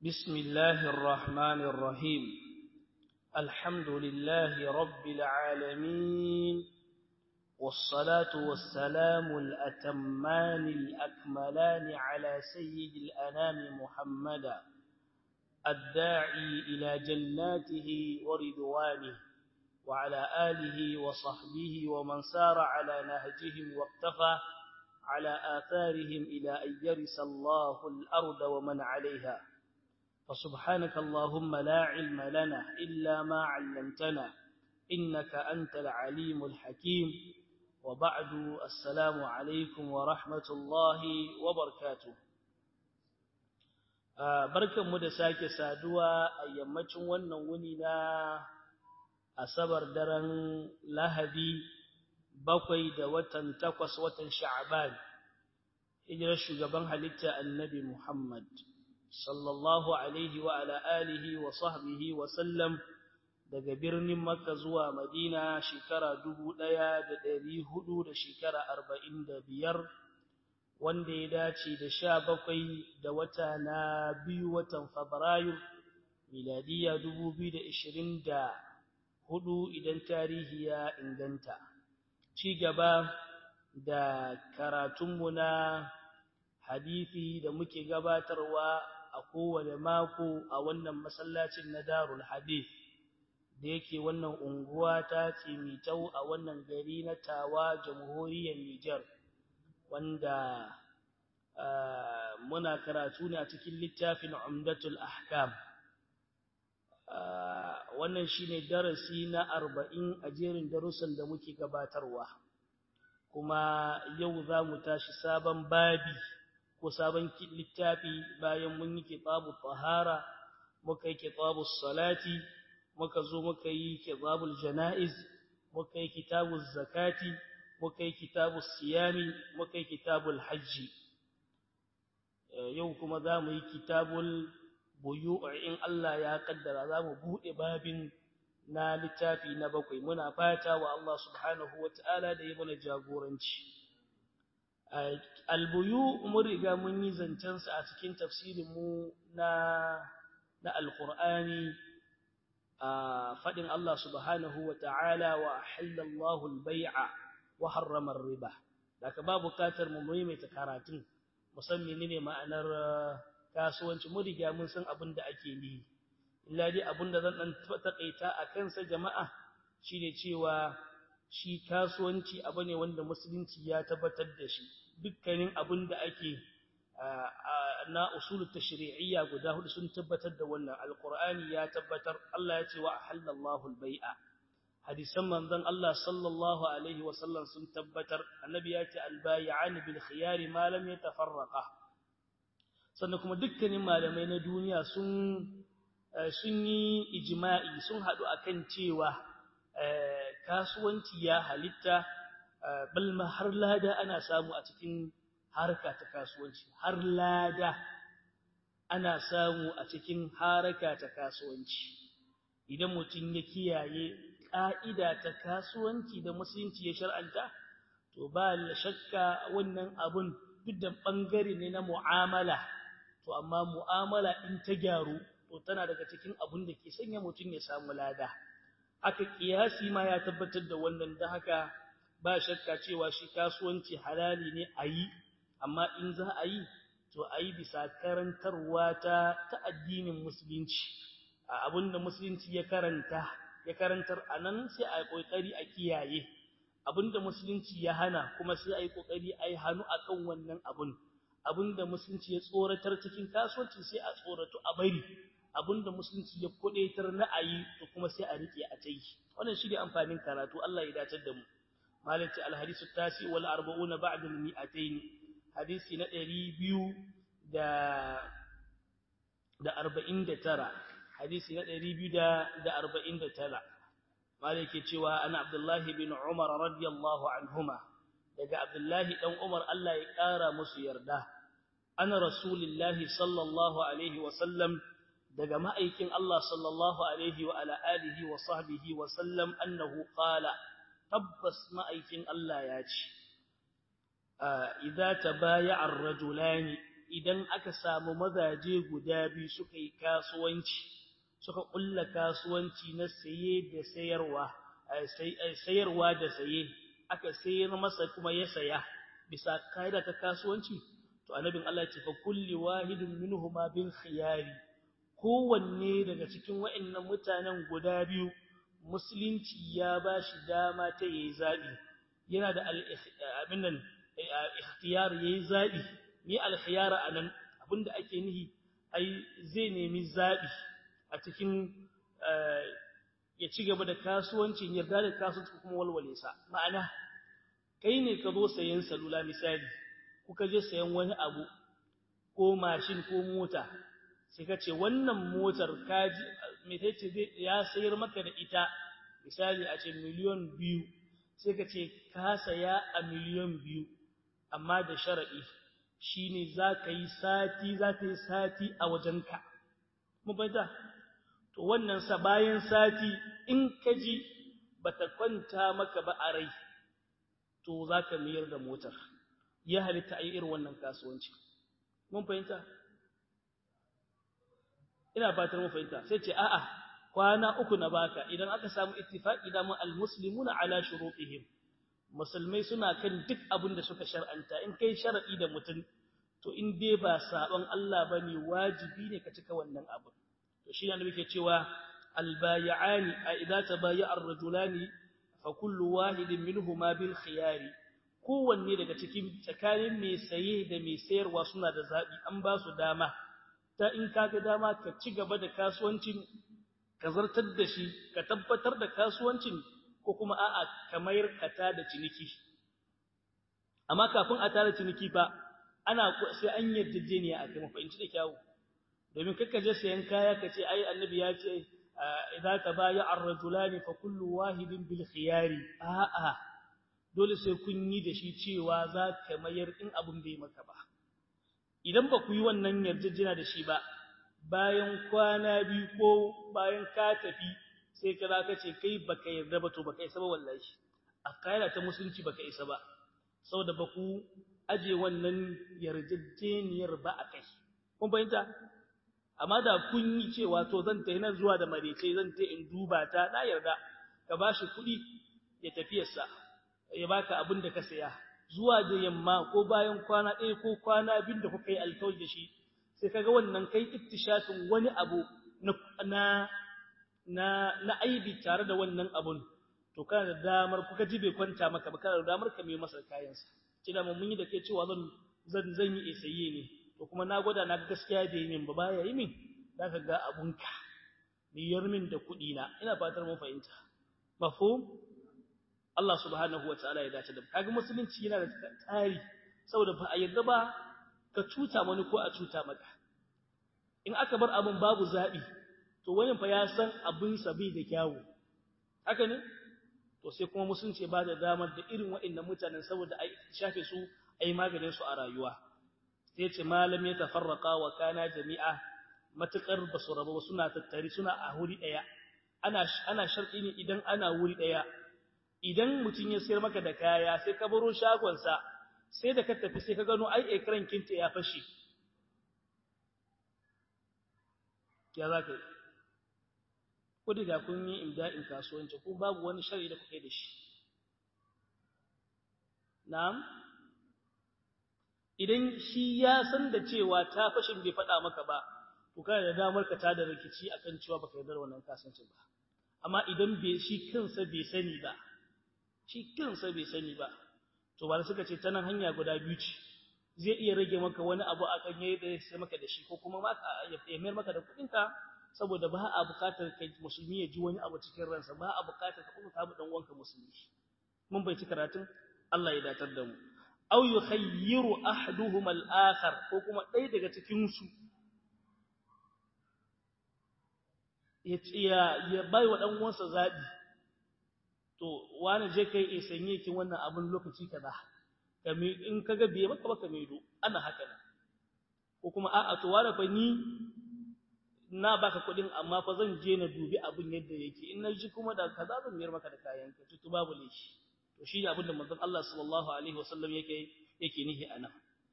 بسم الله الرحمن الرحيم الحمد لله رب العالمين والصلاة والسلام الأتمان الأكملان على سيد الأنام محمدا الداعي إلى جناته ورضوانه وعلى آله وصحبه ومن سار على نهجهم واقتفى على آثارهم إلى أن يرث الله الأرض ومن عليها فسبحانك اللهم لا علم لنا إلا ما علمتنا إنك أنت العليم الحكيم وبعد السلام عليكم ورحمة الله وبركاته barkan mu da sake saduwa a yammacin wannan wuni na asabar daren lahadi bakwai da watan takwas watan sha'ban hijirar shugaban halitta annabi muhammad sallallahu alaihi wa ala alihi wa sahbihi wa sallam daga birnin makka zuwa madina shekara dubu ɗaya da ɗari hudu da shekara arba'in da biyar wanda ya dace da sha bakwai da wata na biyu watan fabrairu miladiya dubu biyu da ishirin da hudu idan tarihi ya inganta ci gaba da karatunmu na hadithi da muke gabatarwa a kowane mako a wannan masallacin na darul hadith da yake wannan unguwa ta tsimitau a wannan gari na tawa jamhuriyar Nijar wanda muna karatu ne a cikin littafin umdatul ahkam wannan shine darasi na arba'in a jerin darussan da muke gabatarwa kuma yau za mu tashi sabon babi ko sabon littafi bayan mun yi kitabu tahara muka yi kitabu salati muka zo muka yi kitabul janaiz muka yi kitabuz zakati muka yi kitabus siyami muka yi kitabul hajji yau kuma za mu yi kitabul buyu in Allah ya kaddara za mu buɗe babin na littafi na bakwai muna fata wa Allah subhanahu wa ta'ala da ya mana jagoranci albuyu mun riga mun yi zancensa a cikin tafsirinmu na na alqur'ani a fadin Allah subhanahu wa ta'ala wa halallahu al-bai'a wa harrama riba daga ba bukatar mu maimaita karatun musamman ne ma'anar kasuwanci mun riga mun san abin da ake yi illa dai abin da zan dan takaita a kansa jama'a shine cewa shi kasuwanci abu ne wanda musulunci ya tabbatar da shi dukkanin abin da ake na usul tashri'iyya guda hudu sun tabbatar da wannan alqur'ani ya tabbatar Allah ya ce wa halallahu albay'a hadisan manzon Allah sallallahu alaihi wa sallam sun tabbatar annabi ya ce albay'an bil khiyari ma lam yatafarraqa sannan kuma dukkanin malamai na duniya sun sun yi ijma'i sun hadu akan cewa kasuwanci ya halitta balma har lada ana samu a cikin harka ta kasuwanci har lada ana samu a cikin haraka ta kasuwanci idan mutum ya kiyaye ƙa'ida ta kasuwanci da musulunci ya shar'anta to ba shakka wannan abun duk da ɓangare ne na mu'amala to amma mu'amala in ta gyaru to tana daga cikin abun da ke sanya mutum ya samu lada haka kiyasi ma ya tabbatar da wannan da haka ba shakka cewa shi kasuwanci halali ne a yi amma in za a yi to a yi bisa karantarwa ta ta addinin musulunci abinda musulunci ya karanta ya karantar a nan sai a yi ƙoƙari a kiyaye abinda musulunci ya hana kuma sai a yi ƙoƙari a yi hannu a kan wannan abin abinda musulunci ya tsoratar cikin kasuwanci sai a tsoratu a bari abinda musulunci ya kuɗaitar na a yi to kuma sai a riƙe a ta yi wannan shi ne amfanin karatu Allah ya datar da mu malati alhadisu tasi wal arba'una ba'da al mi'atayn hadisi na 200 da da 49 hadisi na 249 malaki cewa ana abdullahi bin umar radiyallahu anhuma daga abdullahi dan umar Allah ya kara musu yarda ana rasulullahi sallallahu alaihi wa sallam daga ma'aikin Allah sallallahu alaihi wa ala alihi wa sahbihi wa sallam annahu qala tabbas ma'aikin Allah ya ce idza tabaya'a ar-rajulani idan aka samu mazaje guda biyu suka yi kasuwanci suka kulla kasuwanci na saye da sayarwa sayarwa da saye aka sayar masa kuma ya saya bisa kaida ta kasuwanci to annabin Allah ya ce fa kulli wahidin minhuma bil khiyari kowanne daga cikin wa'annan mutanen guda biyu musulunci ya bashi dama ta yayi zabi yana da abin nan ikhtiyar yayi zabi ni al-khiyara anan abinda ake nihi ai zai nemi zabi a cikin ya ci gaba da kasuwancin yarda da kasuwanci kuma walwale sa ma'ana kai ne ka zo sayan salula misali kuka je sayan wani abu ko mashin ko mota sai ka ce wannan motar kaji me tace zai ya sayar maka da ita misali a ce miliyon biyu sai ka ce ka saya a miliyon biyu amma da sharadi shine za ka yi sati za ka yi sati a wajenka mu bada to wannan sa bayan sati in ka ji bata kwanta maka ba a rai to za ka miyar da motar ya halitta a yi irin wannan kasuwanci mun fahimta ina fatar mun fahimta sai ce a'a kwana uku na baka idan aka samu ittifaqi da mu almuslimuna ala shurutihim musulmai suna kan duk abin da suka shar'anta in kai sharadi da mutum to in dai ba sabon Allah bane wajibi ne ka cika wannan abu to shi ne muke cewa albay'ani a idza tabayya ar-rajulani fa kullu wahidin minhuma bil khiyari kowanne daga cikin tsakanin mai saye da mai sayarwa suna da zabi an ba su dama ta in kaga dama ka ci gaba da kasuwancin ka zartar da shi ka tabbatar da kasuwancin ko kuma a'a ka mayar ka ta da ciniki amma kafin a tara ciniki fa ana sai an yarjejeniya a kai mafahimci da kyawu domin kakka je sayan kaya ka ce ai annabi ya ce idza tabaya ar-rajulani fa kullu wahidin bil khiyari a'a dole sai kun yi da shi cewa za ka mayar in abun bai maka ba idan ba ku yi wannan yarjejina da shi ba bayan kwana biyu ko bayan ka tafi sai ka ka ce kai baka yarda ba to baka isa ba wallahi a kaida ta musulunci baka isa ba saboda ba ku aje wannan yarjejeniyar ba a kai kun fahimta amma da kun yi cewa to zan ta nan zuwa da marece zan ta in duba ta na yarda ka bashi kuɗi ya tafiyarsa ya baka abin da ka saya zuwa da yamma ko bayan kwana ɗaya ko kwana biyu da kuka yi alkawari da shi sai kaga wannan kai ittishafin wani abu na na na aibi tare da wannan abun to kana da damar kuka ji bai kwanta maka ba kana da damar ka mai masa kayansa kida mun yi da kai cewa zan zan zan yi isaye ne to kuma na gwada na gaskiya bai min ba baya yi min zaka ga abunka biyar min da kuɗi na ina fatar mun fahimta mafhum Allah subhanahu wa ta'ala ya dace da kaga musulunci yana da tsari saboda ba a yarda ba ka cuta wani ko a cuta maka in aka bar abin babu zabi to wani fa ya san abin sa bai da kyawu haka ne to sai kuma musulunci ba da damar da irin waɗannan mutanen saboda ai shafe su ai maganin su a rayuwa sai ce malam ya tafarraqa wa kana jami'a matukar basu raba suna tattari suna a wuri daya ana ana sharti ne idan ana wuri daya idan mutum ya sayar maka da kaya sai ka baro shagonsa sai da ka tafi sai ka gano ai ekran kinta ya fashe ya za ka yi ko da kun yi imda'in kasuwanci ko babu wani shari da kuke da shi na'am idan shi ya san da cewa ta fashin bai faɗa maka ba to kana da damar ka tada rikici akan cewa baka yarda da wannan kasuwancin ba amma idan bai shi kansa bai sani ba shi kansa bai sani ba to ba suka ce ta nan hanya guda biyu ce zai iya rage maka wani abu akan yayi da sai maka da shi ko kuma maka ya mayar maka da kuɗin ka saboda ba a buƙatar kai musulmi ya ji wani abu cikin ransa ba a buƙatar ka kuma ka dan uwanka musulmi mun bai ci karatun Allah ya datar da mu aw yukhayyiru ahaduhum al-akhar ko kuma ɗaya daga cikin su ya ya bai wa dan uwansa zabi to wani je kai e sanye kin wannan abun lokaci kaza kame in kaga biye maka baka maido ana haka ne ko kuma a'a to wani fa ni na baka kudin amma fa zan je na dubi abun yadda yake in naji kuma da kaza zan miyar maka da kayan ka to babu laifi to shi abin da manzon Allah sallallahu alaihi wasallam yake yake nihi anan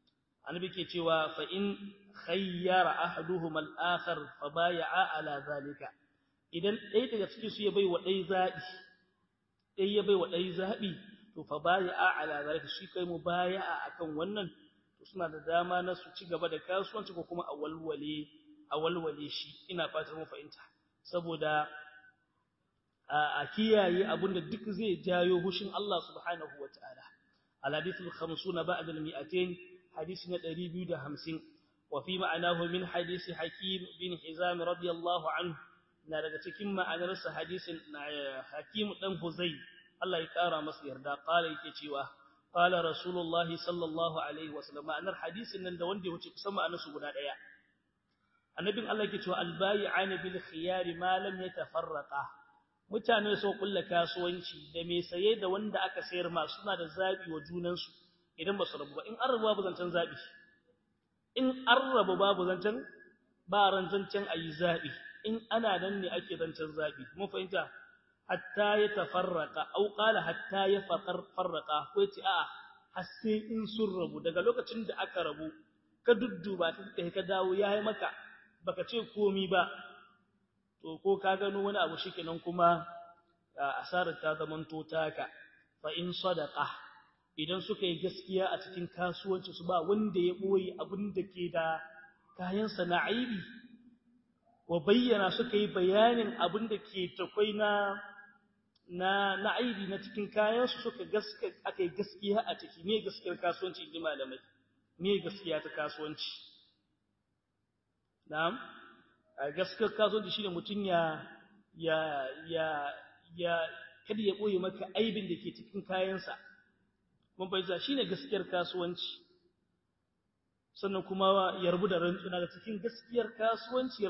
annabi ke cewa fa in khayyara ahaduhum al-akhar fa bay'a ala zalika idan ɗaya daga cikin su ya bai wa ɗaya zabi ɗaya ya bai wa ɗaya zabi to fa bay'a ala zalika shi kai mu bay'a akan wannan to suna da dama na su ci gaba da kasuwanci ko kuma a walwale a walwale shi ina fatar mu fahimta saboda a kiyaye abinda duk zai jayo hushin Allah subhanahu wataala al-hadith al-50 ba'da al-mi'atayn hadith na 250 wa fi ma'anahu min hadith hakim bin hizam radiyallahu anhu na daga cikin ma'anar sa hadisin hakim dan huzai Allah ya kara masa yarda qala yake cewa qala rasulullahi sallallahu alaihi wasallam ma'anar hadisin nan da wanda ya wuce kusan ma'anar su guda daya annabin Allah yake cewa al-bai'ana bil khiyar ma lam yatafarraqa mutane so kulla kasuwanci da mai saye da wanda aka sayar ma suna da zabi wa junansu idan ba su rabu ba in an rabu babu zancen zabi in an rabu babu zancen ba ran zancen ayi zabi in ana nan ne ake zancen zabi mun fahimta hatta ya tafarraqa au qala hatta ya farraqa ko ce a'a har sai in sun rabu daga lokacin da aka rabu ka dudduba ta ka dawo yayi maka baka ce komi ba to ko ka gano wani abu shikenan kuma asarar ta zamanto taka fa in sadaqa idan suka yi gaskiya a cikin kasuwanci su ba wanda ya boye abin da ke da kayan sana'aibi wa bayyana suka yi bayanin abin da ke takwai na na na aibi na cikin kayan su suka gaskiya akai gaskiya a ciki me gaskiyar kasuwanci inji malamai me gaskiya ta kasuwanci na'am gaskiyar kasuwanci shine mutun ya ya ya ya kada ya boye maka aibin da ke cikin kayansa mun bayyana shine gaskiyar kasuwanci sannan kuma ya rubu da rantsuwa da cikin gaskiyar kasuwanci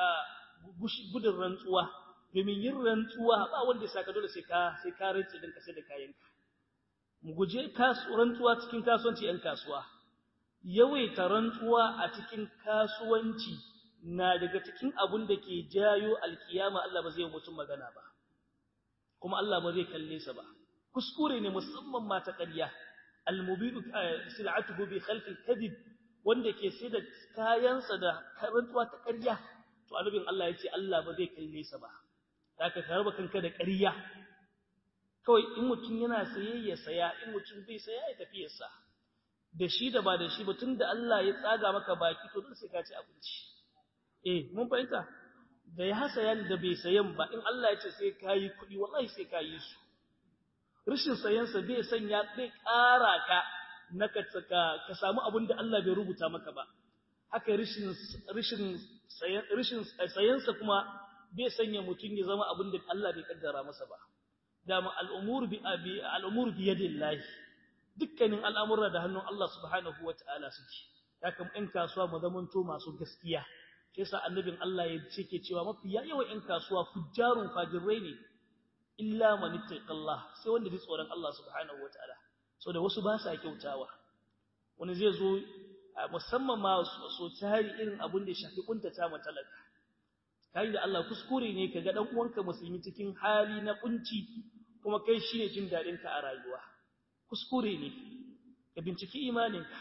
gudun rantsuwa domin yin rantsuwa ba wanda ya saka dole sai ka sai ka rantsi din ka sai da kayanka mu guje rantsuwa cikin kasuwanci yan kasuwa yawaita rantsuwa a cikin kasuwanci na daga cikin abun da ke jayo alkiyama Allah ba zai mutum magana ba kuma Allah ba zai kalle sa ba kuskure ne musamman ma ta ƙarya almubidu sil'atuhu bi khalqi kadhib wanda ke sai da kayansa da rantsuwa ta ƙarya to annabin Allah ya ce Allah ba zai kalle sa ba zaka karba kanka da ƙarya kawai in mutum yana saye ya saya in mutum bai saya ya tafi ya sa da shi da ba da shi ba tunda Allah ya tsaga maka baki to dole sai ka ci abinci eh mun fahimta da ya sayan da bai sayan ba in Allah ya ce sai kayi kuɗi wallahi sai kayi su rashin sayan sa bai sanya bai ƙara ka na ka ka samu abin da Allah bai rubuta maka ba haka rashin rashin sayan rashin sayan sa kuma bai sanya mutum ya zama abin da Allah bai kaddara masa ba dama al'umur bi abi al'umur bi yadillahi dukkanin al'amura da hannun Allah subhanahu wataala suke haka in kasuwa mu zamanto masu gaskiya shi yasa annabin Allah ya ce ke cewa mafi yawan ƴan kasuwa fujjarun fajirai ne illa man ittaqallah sai wanda ji tsoron Allah subhanahu wataala so da wasu ba sa kyautawa wani zai zo musamman ma so tari irin abun da ya shafi kuntata ma talaka kai da Allah kuskure ne kaga dan uwanka musulmi cikin hali na kunci kuma kai shine jin dadin ka a rayuwa kuskure ne ka binciki imaninka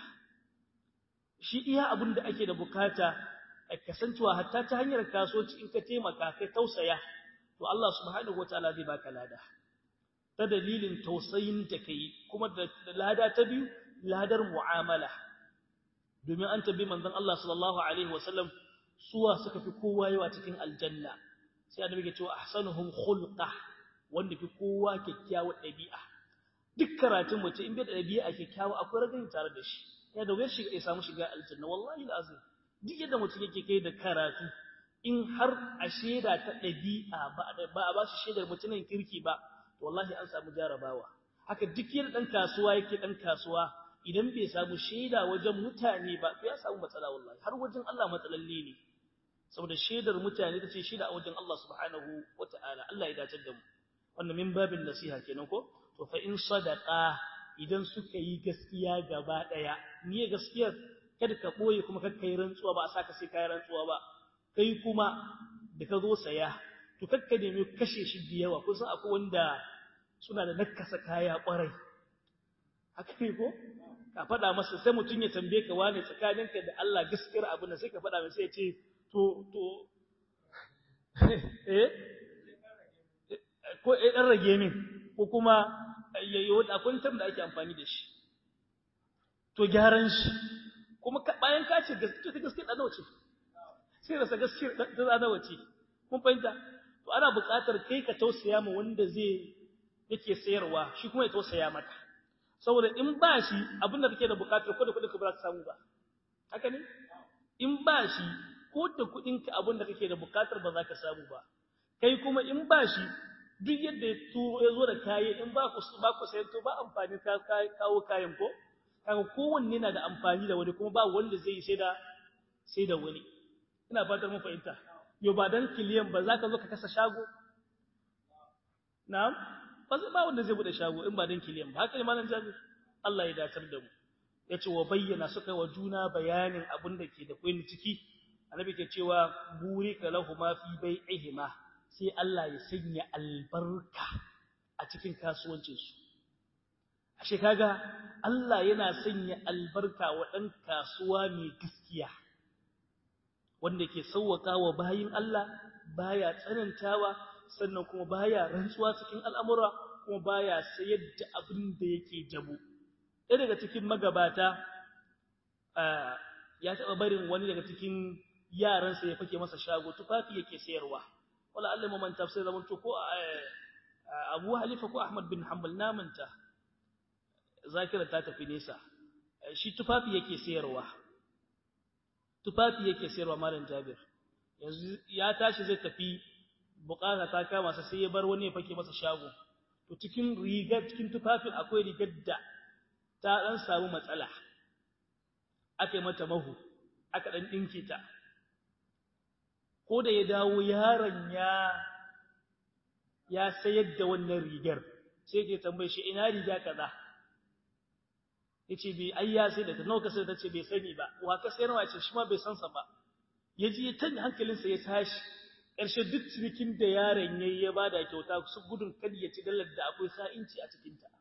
shi iya abun da ake da bukata kasancewa hatta ta hanyar kasuwanci in ka taimaka kai tausaya to Allah subhanahu wataala zai baka lada ta dalilin tausayin da kai kuma da lada ta biyu ladar mu'amala domin an tabbi manzon Allah sallallahu alaihi wasallam suwa suka fi kowa yawa cikin aljanna sai annabi ya ce ahsanuhum khulqa wanda fi kowa kyakkyawar dabi'a duk karatun mutum in bai da dabi'a kyakkyawa akwai ragin tare da shi ya da wayar shiga ya samu shiga aljanna wallahi alazim duk yadda mutum yake kai da karatu in har a shaida ta ɗabi'a ba a ba shi shaidar mutumin kirki ba wallahi an samu jarabawa haka duk yadda ɗan kasuwa yake ɗan kasuwa idan bai samu shaida wajen mutane ba to ya samu matsala wallahi har wajen Allah matsalalle ne saboda shaidar mutane ta ce shaida a wajen Allah subhanahu wata'ala Allah ya dace da mu wannan min babin nasiha kenan ko to fa in sadaqa idan suka yi gaskiya gaba ɗaya ni gaskiyar kada ka boye kuma kakka yi rantsuwa ba a saka sai kai rantsuwa ba kai kuma da ka zo saya to kakka nemi kashe shi da yawa kun san akwai wanda suna da nakasa kaya kwarai haka ne ko ka faɗa masa sai mutum ya tambaye ka wane tsakaninka da Allah gaskiyar abin da sai ka faɗa masa sai ya ce to to eh ko eh dan rage min ko kuma yayi akwai term da ake amfani da shi to gyaran shi kuma bayan ka ce gaskiya ta gaskiya da nawa ce sai rasa gaskiya ta da nawa ce mun fahimta to ana buƙatar kai ka tausaya ma wanda zai yake sayarwa shi kuma ya tausaya maka saboda in ba shi abin da kake da buƙatar ko da kuɗin ka ba za ka samu ba haka ne in ba shi ko da kuɗin ka abin da kake da buƙatar ba za ka samu ba kai kuma in ba shi duk yadda ya turo ya zo da kayan in ba ku ba ku sayar to ba amfani ka kawo kayan ko kaga kowanne na da amfani da wani kuma ba wanda zai yi sai da sai da wani ina fatar mun fahimta yo ba dan kiliyan ba zaka zo ka kasa shago na'am ba zai ba wanda zai bude shago in ba dan kiliyan ba haka ne malam jabir Allah ya datar da mu yace wa bayyana suka wa juna bayanin abin da ke da koyin ciki annabi ke cewa burika lahuma fi bai'ihima sai Allah ya sanya albarka a cikin kasuwancinsu ashe kaga Allah yana sanya albarka wa ɗan kasuwa mai gaskiya wanda ke sauwaka wa bayin Allah baya tsanantawa sannan kuma baya rantsuwa cikin al'amura kuma baya sayar da abin da yake jabo ɗaya daga cikin magabata ya taɓa barin wani daga cikin yaransa ya fake masa shago tufafi yake sayarwa wala Allah mu manta sai zaman to ko Abu Halifa ko Ahmad bin Hanbal na manta zakira ta tafi nesa shi tufafi yake sayarwa tufafi yake sayarwa malam Jabir yanzu ya tashi zai tafi bukata ta kama sa sai ya bar wani ya fake masa shago to cikin rigar cikin tufafin akwai rigar da ta dan samu matsala aka yi mata mahu aka dan dinke ta ko da ya dawo yaron ya ya sayar da wannan rigar sai ke tambaye shi ina riga kaza yace bai ai ya sai da ta nawa ka sai ta ce bai sani ba wa ka sayar wace shi ma bai san sa ba yaji ya tanya hankalinsa ya tashi ƙarshe duk cinikin da yaron yayi ya bada kyauta su gudun kada ya ci dalar da akwai sa'inci a cikin ta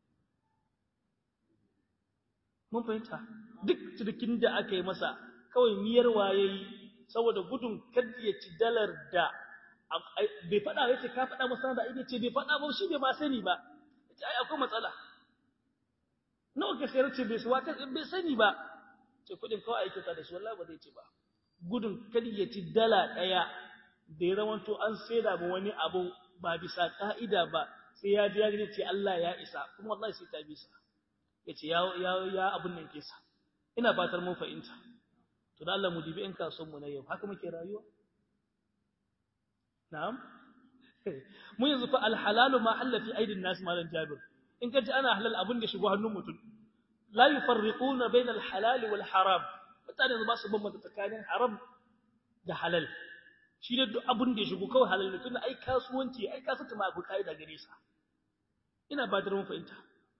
mun fahimta duk cinikin da aka yi masa kawai miyarwa yayi saboda gudun kada ya ci dalar da bai faɗa yace ka faɗa masa da ita ce bai faɗa ba shi bai ma sani ba yace ai akwai matsala nawa ka sayar ce bai suwa ka bai sani ba ce kudin kawai aiki ta da shi wallahi ba zai ci ba gudun kada ya ci dala daya da ya zama to an saida ba wani abu ba bisa ka'ida ba sai ya ji ya gani ce Allah ya isa kuma wallahi sai ta bisa yace ya ya ya abun nan kisa ina fatar mun fahimta to da Allah mu dibi in kasuwan mu na yau haka muke rayuwa na'am mu yanzu fa alhalalu ma halla fi aidin nas malan jabir in ka ji ana halal abin da shigo hannun mutum la yufarriquna bainal halal wal haram mutane ba su bambanta tsakanin haram da halal shi ne duk abin da ya shigo kawai halal ne tunda ai kasuwanci ai kasance ma abu kaida gare sa ina ba da mun fahimta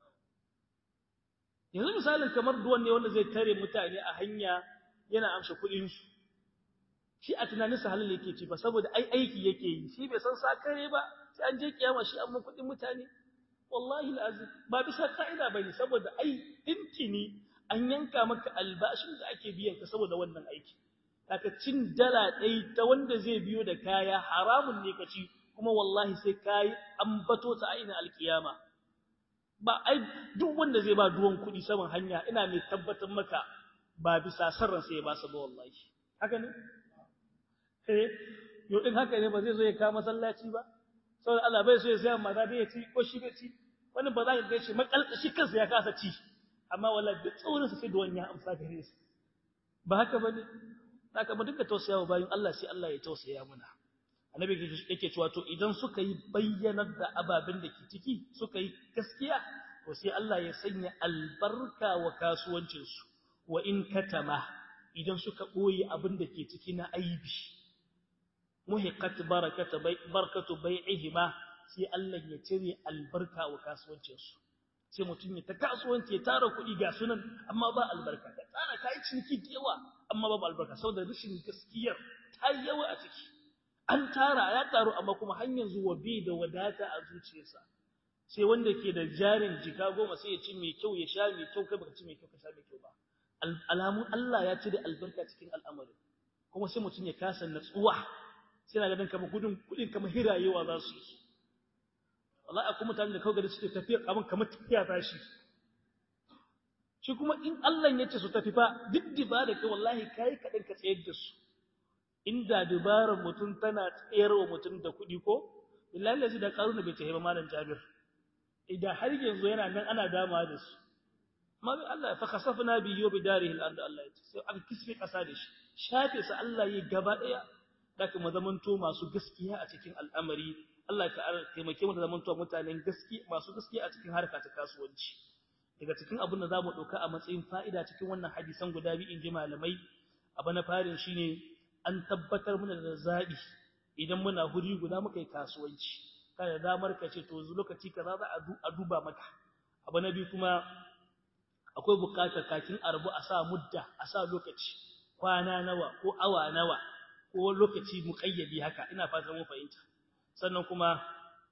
yanzu misalin kamar duwan ne wanda zai tare mutane a hanya yana amsa kuɗin su shi a tunaninsa halal yake ci ba saboda ai aiki yake yi shi bai san sakare ba sai an je kiyama shi amma kuɗin mutane wallahi alazim ba bisa ka'ida bane saboda ai intini an yanka maka albashin da ake biyan ka saboda wannan aiki kaka cin dala ɗai ta wanda zai biyo da kaya haramun ne ka ci kuma wallahi sai kai an bato ta aina alkiyama ba ai duk wanda zai ba duwan kuɗi saman hanya ina mai tabbatar maka ba bisa sarran sai ya ba su ba wallahi haka ne eh yo din haka ne ba zai zo ya kawo masallaci ba saboda Allah bai so ya saya mata da ya ci ko shi bai ci wani ba za ka gaishe makalkashi kansa ya kasa ci amma wallahi duk tsaurin sa sai da wani ya amsa gare su ba haka bane haka mu dinga tausayawa bayan Allah sai Allah ya tausaya mana annabi yake cewa to idan suka yi bayyanar da ababen da ke ciki suka yi gaskiya to sai Allah ya sanya albarka wa kasuwancin su wa in katama idan suka boye abin da ke ciki na aibi muhiqat barakatu barakatu bai'ihima sai Allah ya cire albarka wa kasuwancin su sai mutum ya ta kasuwanci ya tara kuɗi ga sunan amma ba albarka ka tsara kai ciniki da yawa amma babu albarka saboda rashin gaskiyar ta yawa a ciki an tara ya taru amma kuma har yanzu wabi da wadata a zuciyarsa sai wanda ke da jarin jika goma sai ya ci mai kyau ya sha mai kyau kai baka ci mai kyau ka sha mai kyau ba alamun Allah ya ci da albarka cikin al'amarin kuma sai mutum ya kasa natsuwa sai na ganin kamar gudun kudin kamar hirayewa za su yi wallahi akwai mutane da kawai gari suke tafiya kamar kamar tafiya ta shi shi kuma in Allah ya ce su tafi fa duk dibara kai wallahi kai kaɗan ka tsayar da su inda dubarar mutum tana tsayar wa mutum da kuɗi ko billahi lazi da karuna bai tafi ba malam Jabir idan har yanzu yana nan ana dama da su amma Allah fa khasafna bi yubi darihi al-ard Allah ya ce sai aka kisfe kasa da shi shafe sa Allah yi gaba daya da kuma zamanto masu gaskiya a cikin al'amari Allah ka taimake mu da zamanto mutanen gaskiya masu gaskiya a cikin harka ta kasuwanci daga cikin abin da zamu dauka a matsayin fa'ida cikin wannan hadisan guda biyu inji malamai abu na farin shine an tabbatar mana da zabi idan muna huri guda muka yi kasuwanci kada damar ka ce to lokaci kaza za a duba maka abu na biyu kuma akwai bukatar kakin arbu a sa mudda a sa lokaci kwana nawa ko awa nawa ko lokaci muƙayyadi haka ina fatan mun fahimta sannan kuma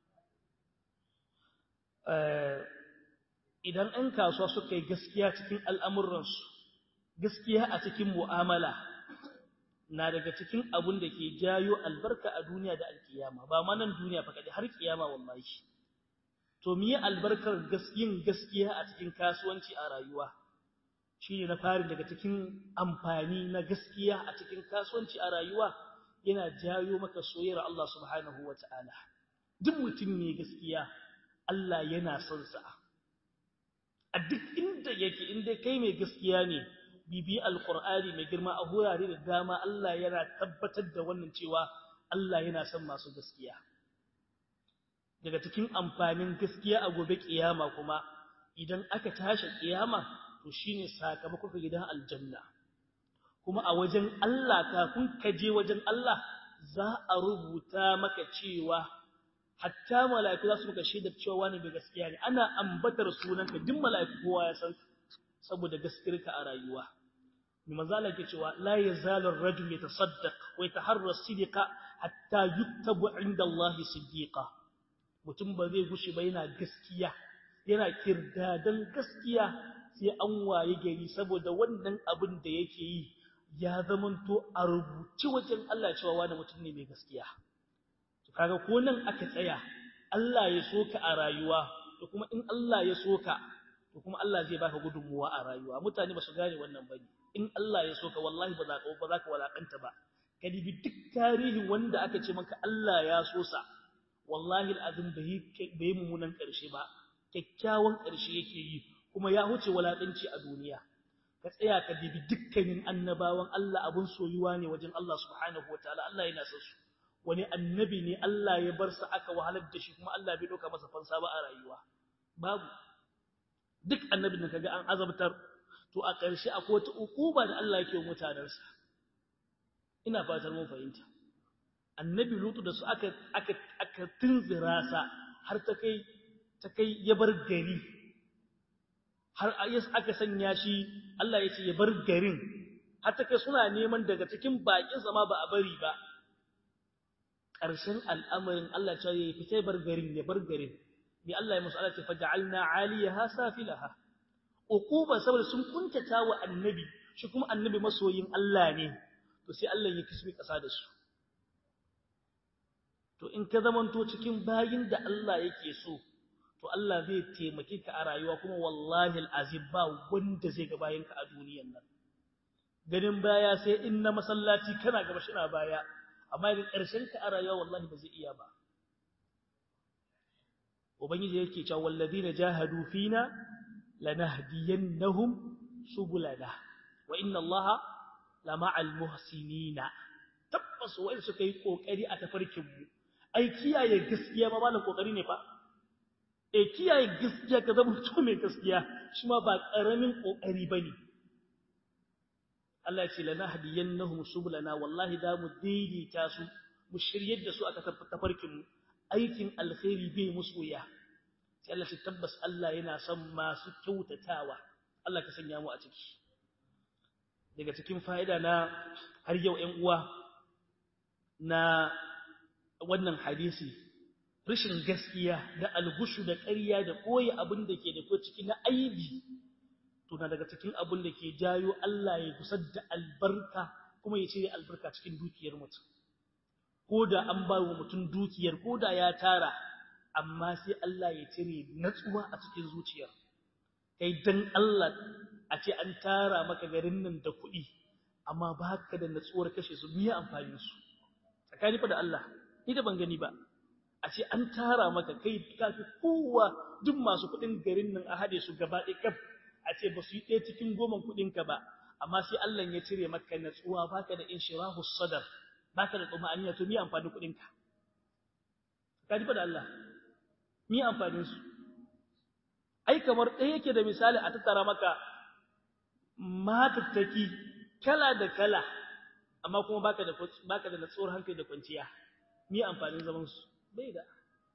idan ɗan kasuwa suka yi gaskiya cikin al'amuransu gaskiya a cikin mu'amala na daga cikin abun da ke jayo albarka a duniya da alkiyama ba ma nan duniya fa kaɗai har kiyama wallahi to miye albarkar yin gaskiya a cikin kasuwanci a rayuwa shine na fari daga cikin amfani na gaskiya a cikin kasuwanci a rayuwa yana jayo maka soyayyar Allah subhanahu wataala duk mutum ne gaskiya Allah yana son sa a duk inda yake inda kai mai gaskiya ne bibi alqur'ani mai girma a hurare da dama Allah yana tabbatar da wannan cewa Allah yana son masu gaskiya daga cikin amfanin gaskiya a gobe kiyama kuma idan aka tashi kiyama to shine sakamakon gidan aljanna kuma a wajen Allah kafin ka je wajen Allah za a rubuta maka cewa hatta mala'iku za su maka shaidar cewa wani bai gaskiya ne ana ambatar sunanka duk mala'iku kowa ya san saboda gaskiyarka a rayuwa mai manzala ke cewa la yazalu ar-rajul yatasaddaq wa yataharra sidqa hatta yuktabu 'inda Allah siddiqa mutum ba zai gushi ba yana gaskiya yana kirdadan gaskiya sai an waye gari saboda wannan abin da yake yi ya zamanto a rubuci wajen Allah cewa wani mutum ne mai gaskiya to kaga ko nan aka tsaya Allah ya soka a rayuwa to kuma in Allah ya soka to kuma Allah zai baka gudunmuwa a rayuwa mutane ba su gane wannan bane in Allah ya soka wallahi ba za ka ba za ka walakanta ba kadibi duk tarihin wanda aka ce maka Allah ya so sa wallahi al'azim bai bai mummunan karshe ba kyakkyawan karshe yake yi kuma ya huce walakanci a duniya ka tsaya ka dibi dukkanin annabawan Allah abun soyuwa ne wajen Allah subhanahu wataala Allah yana son su wani annabi ne Allah ya bar sa aka wahalar da shi kuma Allah bai doka masa fansa ba a rayuwa babu duk annabin da kaga an azabtar to a ƙarshe akwai wata ukuba da Allah yake wa mutanansa ina fatar mun fahimta annabi lutu da su aka aka aka tunzira sa har ta kai ta kai ya bar gari har aka sanya shi Allah ya ce ya bar garin har ta kai suna neman daga cikin bakin zama ba a bari ba ƙarshen al'amarin Allah ya ce ya fita bar garin ya bar garin bi Allah ya musu Allah ce faj'alna 'aliyaha safilaha uquba saboda sun kuntata wa annabi shi kuma annabi masoyin Allah ne to sai Allah ya kisbi ƙasa da su to in ka zamanto cikin bayin da Allah yake so to Allah zai taimake ka a rayuwa kuma wallahi alazim ba wanda zai ga bayanka a duniyar nan ganin baya sai in na masallaci kana gaba shi na baya amma da ƙarshen ka a rayuwa wallahi ba zai iya ba ubangiji yake cewa walladina jahadu fina lanahdiyannahum subulana wa inna allaha lama'al muhsinina tabbas wai suka yi kokari a tafarkin mu ai kiyaye gaskiya ma malan kokari ne fa e kiyaye gaskiya ka zama mutum mai gaskiya shi ma ba karamin kokari bane Allah ya ce lana hadiyannahum subulana wallahi da mu daidaita su mu shiryar da su aka tafarkin mu aikin alkhairi bai musu ya sai Allah shi tabbas Allah yana son masu kyautatawa Allah ka sanya mu a ciki daga cikin fa'ida na har yau ƴan uwa na wannan hadisi rashin gaskiya da algushu da ƙarya da koyi abin da ke da ko ciki na aibi to na daga cikin abin da ke jayo Allah ya kusar da albarka kuma ya cire albarka cikin dukiyar mutum ko da an ba wa mutum dukiyar ko da ya tara amma sai Allah ya cire natsuwa a cikin zuciyar kai dan Allah a ce an tara maka garin nan da kuɗi amma baka da natsuwar kashe su miya amfani su tsakani fa da Allah ni da ban gani ba a ce an tara maka kai kafi kowa duk masu kuɗin garin nan a hade su gaba ɗaya kaf a ce ba su yi ɗaya cikin goman kuɗin ka ba amma sai Allah ya cire maka natsuwa baka da inshirahu sadar baka da tsumaniya to miya amfani kuɗin ka kaji fa da Allah miya amfanin su ai kamar ɗaya yake da misali a tattara maka matattaki kala da kala amma kuma baka da baka da natsuwar hankali da kwanciya me amfanin zaman su bai da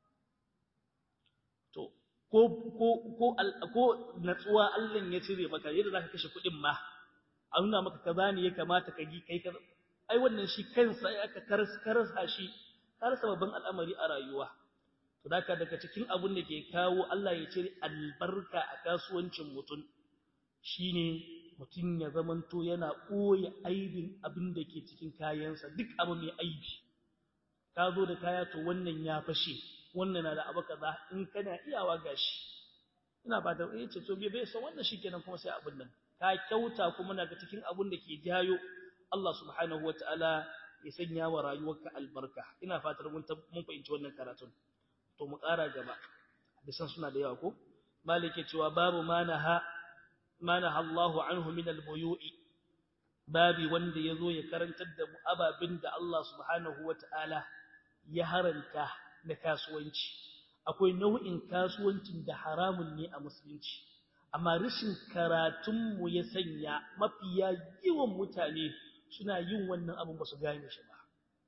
to ko ko ko ko natsuwa Allah ya cire maka yadda zaka kashe kuɗin ma a nuna maka kaza ne ya kamata ka gi kai kaza ai wannan shi kansa ai aka karas karasa shi karasa babban al'amari a rayuwa to daka daga cikin abun da ke kawo Allah ya cire albarka a kasuwancin mutum shine mutum ya zamanto yana ɓoye aibin abin da ke cikin kayansa duk abu mai aibi ka zo da kaya to wannan ya fashe wannan na da abu kaza in kana iyawa gashi ina fata eh ce to bai san wannan shikenan kuma sai abin nan ka kyauta kuma daga cikin abin da ke jayo Allah subhanahu wataala ya sanya wa rayuwarka albarka ina fatar mun mun fahimci wannan karatun to mu ƙara gaba bisan suna da yawa ko malike cewa babu manaha manaha Allahu anhu min al-buyu'i babi wanda yazo ya karantar da mu ababin da Allah subhanahu wataala ya haranta na kasuwanci akwai nau'in kasuwancin da haramun ne a musulunci amma rashin karatun mu ya sanya mafiya yawan mutane suna yin wannan abin ba su gane shi ba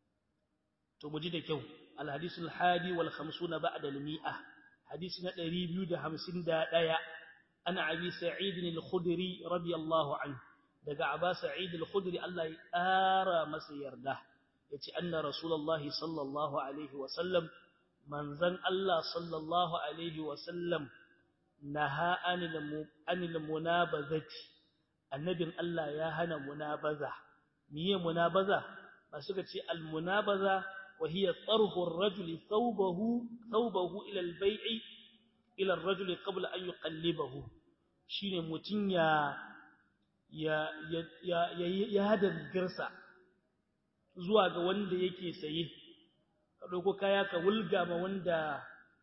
to mu ji da kyau al-hadith al-hadi wal 50 ba'da al-mi'a hadisi na 251 ana abi sa'id al-khudri radiyallahu anhu daga aba sa'id al-khudri Allah ya ƙara masa yarda yace anna rasulullahi sallallahu alaihi wa sallam manzan Allah sallallahu alaihi wa sallam naha anil anil munabazati annabin Allah ya hana munabaza miye munabaza ba suka ce al munabaza wa hiya tarhu ar-rajuli thawbahu thawbahu ila al-bay'i ila ar-rajuli qabla an yuqallibahu shine mutun ya ya ya ya ya dangarsa zuwa ga wanda yake saye ka dauko kaya ka wulga ma wanda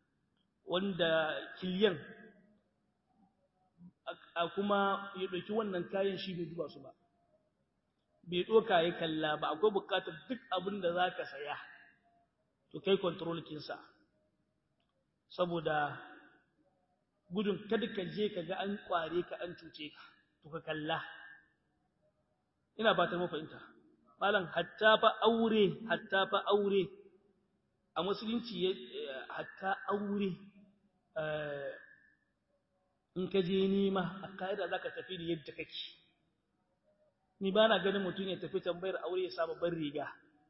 wanda kiliyan a kuma ya dauki wannan kayan shi bai duba su ba bai doka ya kalla ba akwai bukatar duk abin da zaka saya to kai control kinsa saboda gudun kada ka je ka ga an kware ka an cuce ka to ka kalla ina ba ta mafahimta malam hatta fa aure hatta fa aure a musulunci hatta aure in ka je nima a kaida zaka tafi da yadda kake ni ba na ganin mutum ya tafi tambayar aure ya sa babban riga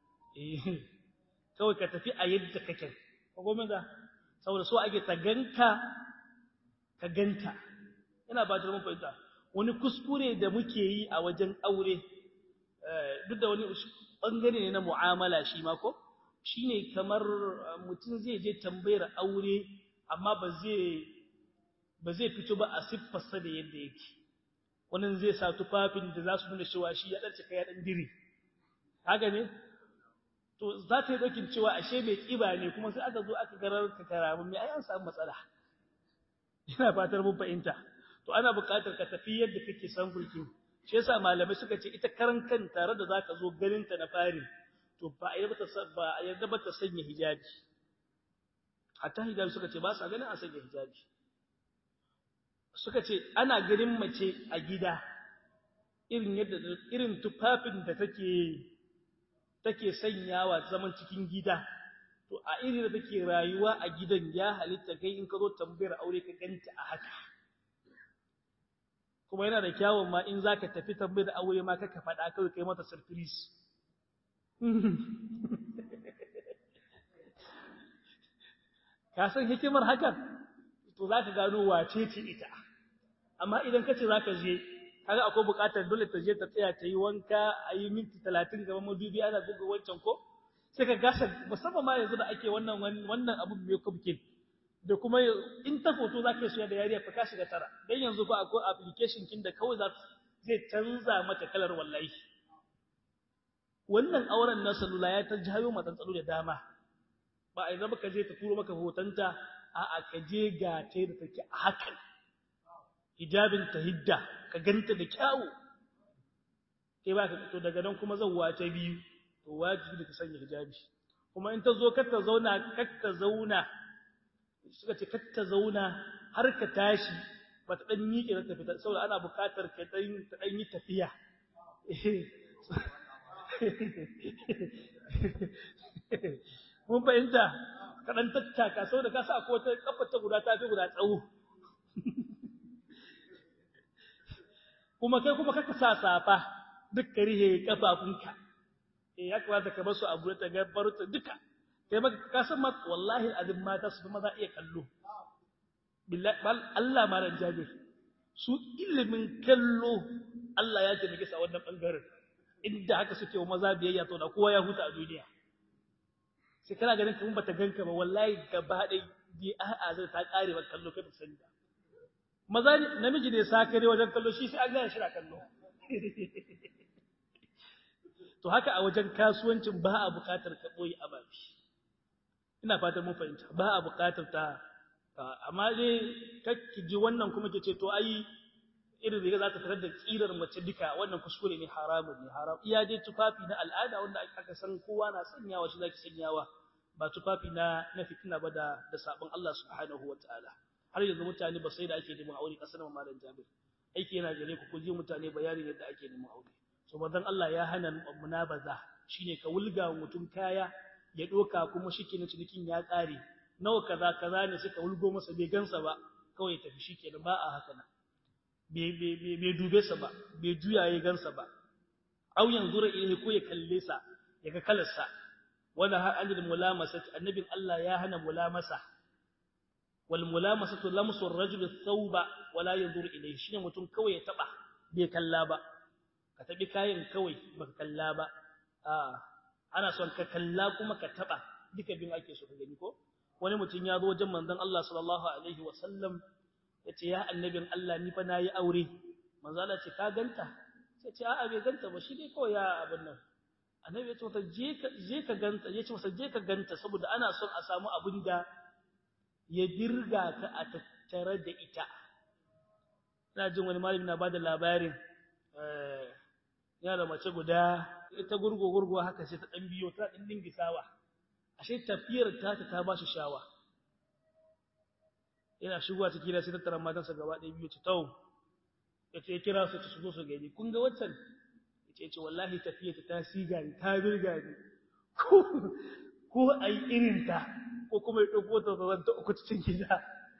kawai ka tafi a yadda kake ko gome da saboda so ake ta ganka ka ganta ina ba ta mun fahimta wani kuskure da muke yi a wajen aure duk da wani bangare ne na mu'amala shi ma ko shine kamar mutum zai je tambayar aure amma ba zai ba zai fito ba a siffarsa da yadda yake wannan zai sa tufafin da za su nuna cewa shi ya dan cika ya dan dire haka ne to za ta yi dokin cewa ashe mai kiba ne kuma sai aka zo aka garar ka karamin mai ai an samu matsala ina fatar mun fahimta to ana buƙatar ka tafi yadda kake san burkin shi yasa malamai suka ce ita karan kan tare da zaka zo ganin ta na fari to ba a yarda ta ba a yarda ba ta sanya hijabi hatta hijabi suka ce ba sa ganin a sanya hijabi suka ce ana ganin mace a gida irin yadda irin tufafin da take take sanyawa zaman cikin gida to a irin da take rayuwa a gidan ya halitta kai in ka zo tambayar aure ka ganta a haka kuma yana da kyawun ma in zaka tafi tambayar aure ma kaka faɗa kawai kai mata surprise ka san hikimar hakan to zaka gano wace ce ita amma idan kace zaka je kaga akwai buƙatar dole ta je ta tsaya ta yi wanka a yi minti 30 gaban madubi ana buga wancan ko sai ka gasa musamman ma yanzu da ake wannan wannan abu mai kubkin da kuma in ta foto za ka shiga da yariya fa ka shiga tara dan yanzu fa akwai application kin da kawai za zai canza mata kalar wallahi wannan auren na salula ya ta jayo matsantsalo da dama ba a zama ka je ta turo maka hotonta a'a ka je ga ta da take a hakan hijabin ta hidda ka ganta da kyawu kai ba ka to daga nan kuma zan ta biyu to wajibi da ka sanya hijabi kuma in ta zo kar ta zauna kar ta zauna suka ce kar ta zauna har ka tashi ba ta dan miƙe ta fita saboda ana buƙatar ka dan ta dan yi tafiya mun fahimta ka dan tattaka saboda ka sa ko ta kafa ta guda ta fi guda tsawo kuma kai kuma kaka sa safa duk ka rihe kafafunka eh ya kamata ka bar su a gure ta gabar ta duka kai maka ka san ma wallahi azim mata su maza iya kallo billahi Allah ma ran jabir su ilimin kallo Allah ya taimake su a wannan bangaren inda haka suke wa maza biyayya to da kowa ya huta a duniya sai kana ganin kamar bata ganka ba wallahi gaba dai bi a'a zai ta kare ba kallo kai ba sani ba maza namiji ne sakare wajen kallo shi sai an gane shi na kallo to haka a wajen kasuwancin ba a buƙatar ka boye ababi ina fatan mun fahimta ba a buƙatar ta amma dai kakki ji wannan kuma ke ce to ai irin riga za ta fitar da tsirar mace duka wannan kuskure ne haramun ne haram iya dai tufafi na al'ada wanda aka san kowa na sanyawa shi zaki sanyawa ba tufafi na na fitina ba da da sabon Allah subhanahu wataala har yanzu mutane ba sai da ake neman aure kasar malam Jabir aiki yana gare ku ku ji mutane bayanin yadda ake neman aure so bazan Allah ya hana munabaza shine ka wulga mutum kaya ya doka kuma shikenan cinikin ya kare nawa kaza kaza ne suka wulgo masa bai gansa ba kawai tafi shikenan ba a haka nan bai dube sa ba bai juya ya gansa ba au yanzura ilaihi ko ya kalle sa ya ga kalarsa wala ha anil mulamasati annabin Allah ya hana mulamasa wal mulamasatu lamsu ar-rajul thawba wala yanzur ilaihi shine mutum kawai ya taba bai kalla ba ka tabi kayan kawai baka kalla ba a ana son ka kalla kuma ka taba duka bin ake so ka gani ko wani mutum ya zo wajen manzon Allah sallallahu alaihi wasallam yace ya annabin Allah ni fa nayi aure manzo Allah ce ka ganta sai ce a'a bai ganta ba shi dai kawai ya abin nan annabi ya ce mata je ka je ka ganta yace masa je ka ganta saboda ana son a samu abin da ya dirga ka a tattare da ita ina jin wani malami na bada labarin eh yana da mace guda ita gurgo gurgo haka sai ta dan biyo ta din dingisawa ashe tafiyar ta ta ba shi shawa yana shigowa ciki da sai tattara matansa gaba ɗaya biyu ta tawo yace ya kira su su zo su gani kun ga waccan yace yace wallahi tafiya ta ta siga ni ta birga ni ko ko ai irin ta ko kuma ya dauko ta zan ta uku cikin gida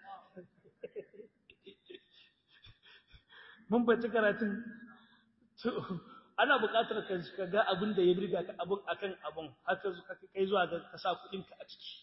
mun bace karatun ana buƙatar ka ga abin da ya birga ka abun akan abun haka kai zuwa ga ka sa kuɗin ka a ciki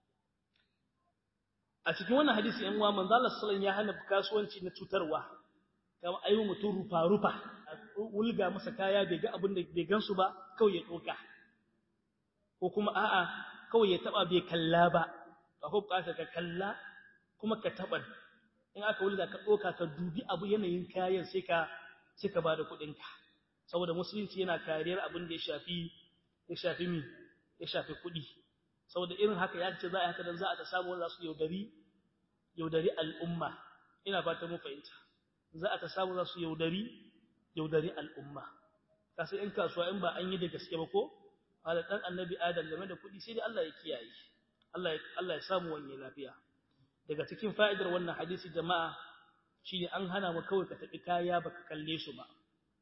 a cikin wannan hadisi ɗan uwa manzo Allah sallallahu ya hana kasuwanci na cutarwa kamar ayi mutum rufa rufa wulga masa kaya bai ga abin da bai gansu ba kawai ya doka ko kuma a'a kawai ya taba bai kalla ba ka hubka ka kalla kuma ka taba in aka wulga ka doka ka dubi abu yanayin kayan sai ka sai ka bada kuɗin ka saboda musulunci yana kariyar abin da ya shafi ya shafi mi ya shafi kuɗi saboda irin haka ya ce za a haka dan za a ta samu wanda su yaudari yaudari al'umma ina fata mu fahimta za a ta samu za su yaudari yaudari al'umma kasu in kasuwa in ba an yi da gaske ba ko ala dan annabi adam game da kuɗi sai dai Allah ya kiyaye Allah ya Allah ya samu wani lafiya daga cikin fa'idar wannan hadisi jama'a shine an hana mu kawai ka tafi kaya baka kalle su ba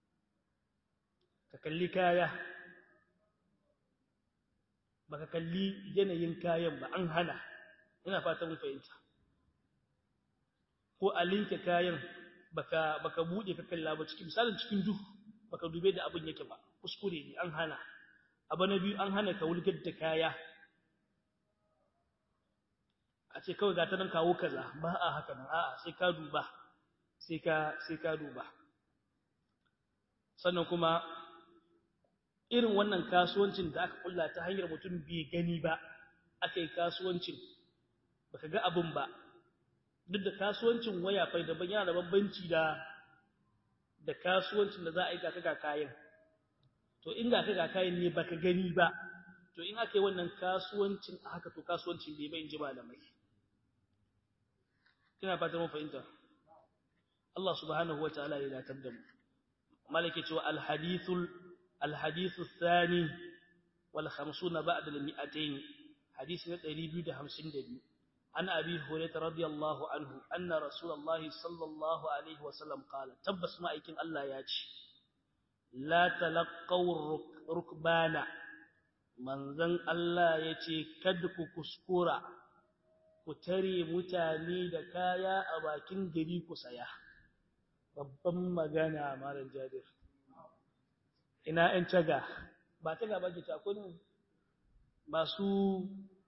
ka kalli kaya baka kalli yanayin kayan ba an hana ina fata mun fahimta ko a linke kayan baka baka bude ka kalla ba cikin misalin cikin duhu baka dube da abin yake ba kuskure ne an hana abu na biyu an hana ka wulgar da kaya a ce kawai ga ta nan kawo kaza ba a haka nan a'a sai ka duba sai ka sai ka duba sannan kuma irin wannan kasuwancin da aka kulla ta hanyar mutum bai gani ba aka yi kasuwancin baka ga abin ba duk da kasuwancin waya fai daban yana da bambanci da da kasuwancin da za a yi ga ga kayan to in ga ga kayan ne baka gani ba to in aka yi wannan kasuwancin a haka to kasuwancin bai bai ji malamai kina fata mun fahimta Allah subhanahu wataala ya datar da mu malike cewa al-hadithul الحديث الثاني والخمسون بعد المئتين حديث نتري ده همسين دبي عن أبي هريرة رضي الله عنه أن رسول الله صلى الله عليه وسلم قال تبس ما يكن الله ياتي لا تلقوا ركبانا من ذن الله يتي كدك كسكورا kutare mutane da kaya a bakin gari ku saya babban magana malam jabir ina ‘yan caga, ba caga ba ke cakon masu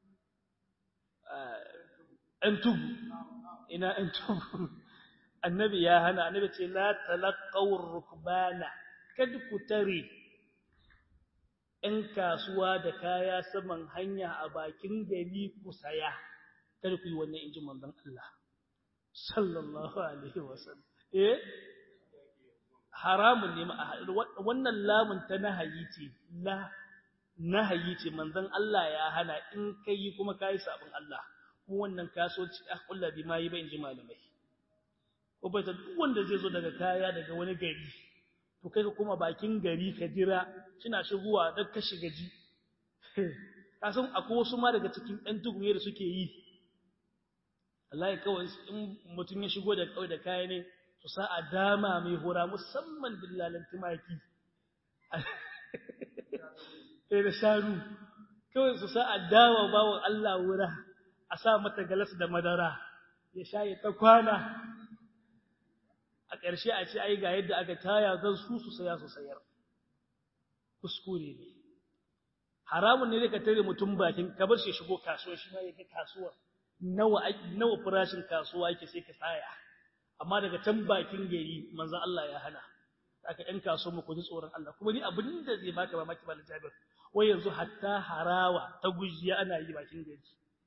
‘yan tubu, ina ‘yan tubu, annabi ya hana, annabi ce, La talakawar rukbana, kada ku tare ‘yan kasuwa da kaya saman hanya a bakin gari ku saya, kada ku yi wannan injin manzon Allah, sallallahu Alaihi wasallam. Eh? haramun ne wannan lamun ta nahayi ce la nahayi ce manzon Allah ya hana in kai kuma kai sabon Allah kuma wannan kasuwanci a kullu bi ma yi ba inji malamai ko bai ta duk wanda zai zo daga kaya daga wani gari to kai ka kuma bakin gari ka jira kina shigowa dan ka shiga ji ka san akwai wasu ma daga cikin ɗan tuguye da suke yi Allah ya kawai in mutum ya shigo da kawai da kaya ne su sa a dama mai hura musamman dillalan tumaki sai da shanu kawai su sa a dama bawan Allah wura a sa mata galas da madara ya sha ya ta kwana a ƙarshe a ce ai ga yadda aka taya zan su su saya su sayar kuskure ne haramun ne ka tare mutum bakin ka bar shi shigo kasuwa shi ma ya ga kasuwa nawa nawa farashin kasuwa yake sai ka saya amma daga can bakin gari manzon Allah ya hana aka ɗan kaso mu ku ji tsoron Allah kuma ni abin da zai baka ba maki malam Jabir wai yanzu hatta harawa ta gujiya ana yi bakin gari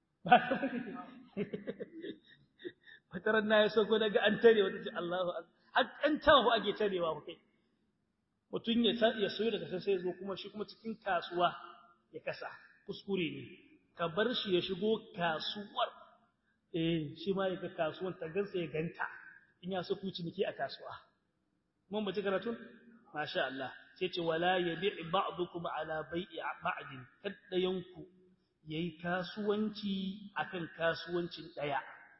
fataran na ya sauko daga an tare wata ce Allahu har an tawo ake tarewa ku kai mutun ya ya soyo daga sai sai zo kuma shi kuma cikin kasuwa ya kasa kuskure ne ka bar shi ya shigo kasuwar eh shi ma ya ga kasuwan ta gansa ya ganta in ya so ku ciniki a kasuwa mun bace karatu masha Allah sai ce wala yabi ba'dukum ala bai'i ba'din kada yanku yayi kasuwanci akan kasuwancin daya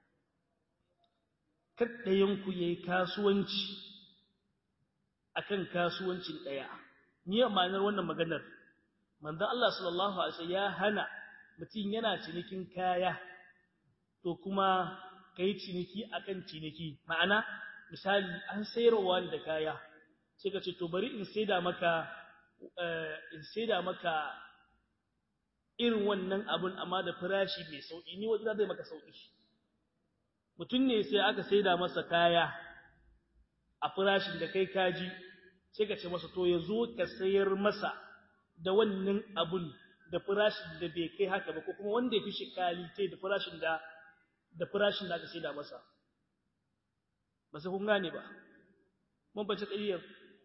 kada yanku yayi kasuwanci akan kasuwancin daya ni ma'anar wannan maganar manzon Allah sallallahu alaihi wasallam ya hana mutum yana cinikin kaya to kuma kai ciniki akan ciniki ma'ana misali an sayarwa da kaya sai ka ce to bari in saida maka in saida maka irin wannan abun amma da farashi mai sauki ni wanda zai maka sauki mutum ne sai aka saida masa kaya a farashin da kai kaji sai ka ce masa to ya zo ka sayar masa da wannan abun da farashin da bai kai haka ba ko kuma wanda ya fi shi kalite da farashin da da farashin da aka saida masa ba sai kun gane ba mun bace ƙayyar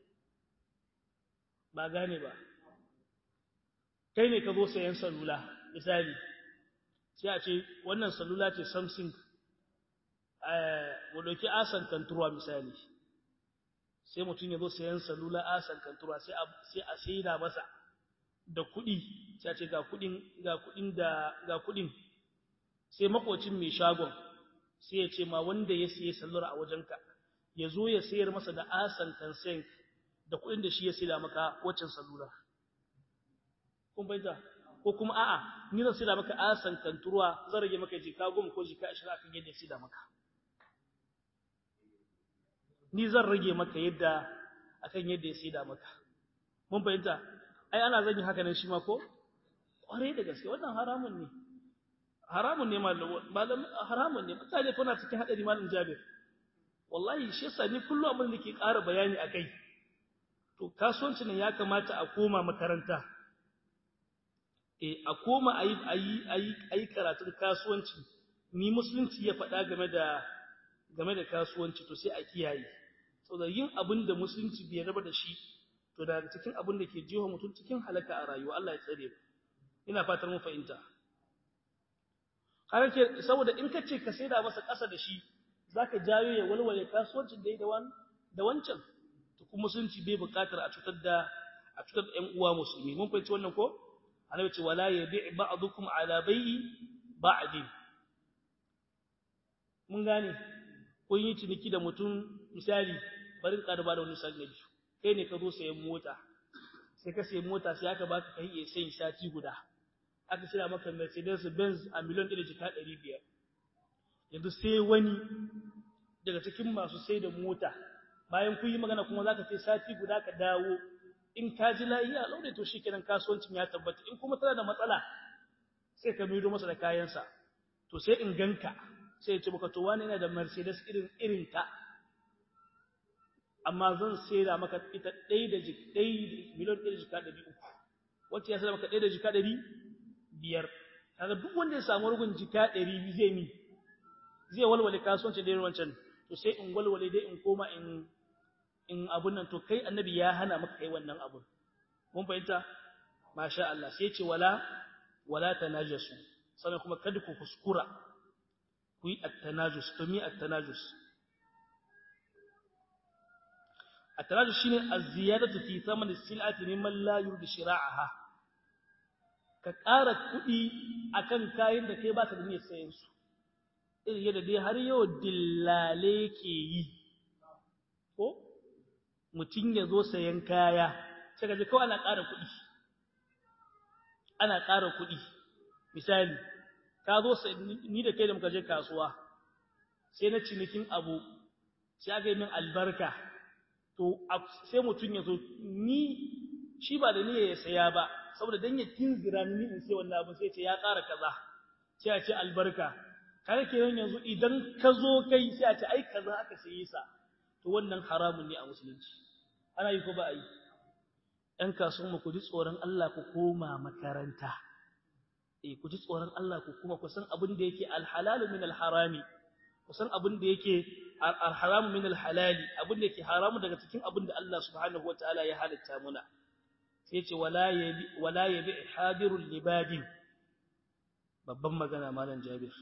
ba gane ba kai ne ka zo sayan salula misali sai a ce wannan salula ce Samsung eh mu dauki asan kanturwa misali sai mutum ya zo sayan salula asan kanturwa sai a sai a saida masa da kuɗi sai a ce ga kuɗin ga kuɗin da ga kuɗin sai makocin mai shagon sai ya ce ma wanda ya siye sallar a wajenka ya zo ya sayar masa da asan kansen da kuɗin da shi ya saida maka waccan salula kun bayyana ko kuma a'a ni zan saida maka asan kanturwa zan rage maka jika goma ko jika 20 akan yadda ya saida maka ni zan rage maka yadda akan yadda ya saida maka mun bayyana ai ana zan yi haka nan shi ma ko kware da gaske wannan haramun ne haramun ne malam haramun ne mutane kuna cikin hadari malam Jabir wallahi shi yasa ni kullu abin da ke ƙara bayani akai to kasuwanci ne ya kamata a koma makaranta eh a koma ayi ayi ayi ayi karatun kasuwanci ni musulunci ya faɗa game da game da kasuwanci to sai a kiyaye saboda yin abin da musulunci bai raba da shi to daga cikin abin da ke jiho mutum cikin halaka a rayuwa Allah ya tsare mu ina fatar mun fahimta har ke saboda in kace ka saida masa ƙasa da shi zaka jayo ya walwale kasuwancin da yi da wan da wancan to kuma musulunci bai buƙatar a cutar da a cutar da ƴan uwa musulmi mun fahimci wannan ko annabi ce wala yabi' ba'dukum ala bai'i ba'din mun gane kun yi ciniki da mutum misali bari ka da bada wani misali na biyu kai ne ka zo sayan mota sai ka sayi mota sai aka baka kai iya sayin sati guda aka sira maka Mercedes Benz a miliyan 1.500 yanzu sai wani daga cikin masu sai da mota bayan kun yi magana kuma zaka sai sati guda ka dawo in ka ji lafiya laure to shikenan kasuwancin ya tabbata in kuma tana da matsala sai ka mido masa da kayansa to sai in ganka sai ya ce maka to wani yana da Mercedes irin irin ta amma zan saida maka ita ɗaya da jik ɗaya miliyan ɗaya da jika ɗari uku wacce ya saida maka ɗaya da jika ɗari biyar kaga duk wanda ya samu rugun jika ɗari zai mi zai walwale kasuwanci da wancan to sai in walwale dai in koma in in abun nan to kai annabi ya hana maka kai wannan abun mun fahimta masha Allah sai ce wala wala tanajasu sannan kuma kada ku kuskura ku yi at-tanajus to mi at-tanajus at-tanajus shine az-ziyadatu fi thaman as-sil'ati mimman la yurdi shira'aha ka ƙara kuɗi akan kayan da kai baka da niyyar sayen su irin yadda dai har yau dillale ke yi ko mutum ya zo sayan kaya sai ka ji kawai ana ƙara kuɗi ana ƙara kuɗi misali ka zo ni da kai da muka je kasuwa sai na cinikin abu sai aka yi min albarka to sai mutum ya zo ni shi ba da niyya ya saya ba saboda dan ya tinzira ni in sai wannan abu sai ce ya ƙara kaza sai a ce albarka kaga kenan yanzu idan ka zo kai sai a ce ai kaza aka sayi sa to wannan haramun ne a musulunci ana yi ko ba a yi ɗan kasuwan mu ku ji tsoron Allah ku koma makaranta eh ku ji tsoron Allah ku kuma ku san abin da yake alhalalu min alharami ku san abin da yake alharamu min alhalali abin da yake haramu daga cikin abin da Allah subhanahu wataala ya halitta muna sai ce wala yabi wala yabi hadirul libadin babban magana malam Jabir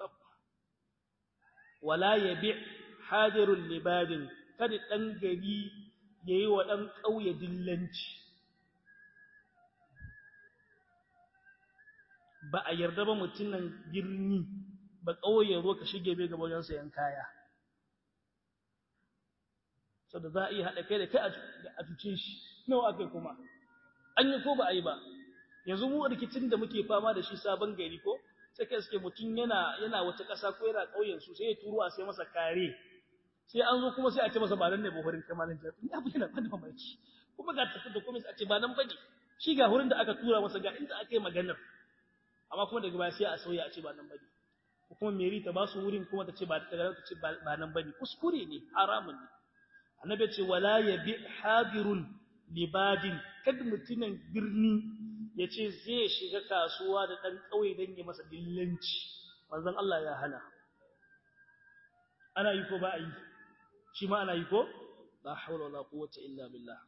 wala yabi hadirul libadin kada dan gari yayi wa dan kauye dillanci ba a yarda ba mutunan birni ba kauye zo ka shige bai ga wajen sayan kaya saboda za a iya hada kai da kai a tuce shi nawa akai kuma an yi ko ba a yi ba yanzu mu rikicin da muke fama da shi sabon gari ko sai kai suke mutum yana yana wata ƙasa ko yana ƙauyen su sai ya turo a sai masa kare sai an zo kuma sai a ce masa ba nan ne ba hurin kamalin jafi ya fi yana bada mamaki kuma ga tafi da kuma sai a ce ba nan bane shi ga hurin da aka tura masa ga inda aka yi maganar amma kuma daga baya sai a sauya a ce ba nan bane ko kuma meri ta ba su wurin kuma ta ce ba ta ta ce ba nan bane kuskure ne haramun ne annabi ya ce wala yabi hadirun libadin kada mutumin birni ya ce zai shiga kasuwa da ɗan ƙauye don yi masa dillanci manzon Allah ya hana ana yi ko ba a yi shi ma ana yi ko la haula wala quwwata illa billah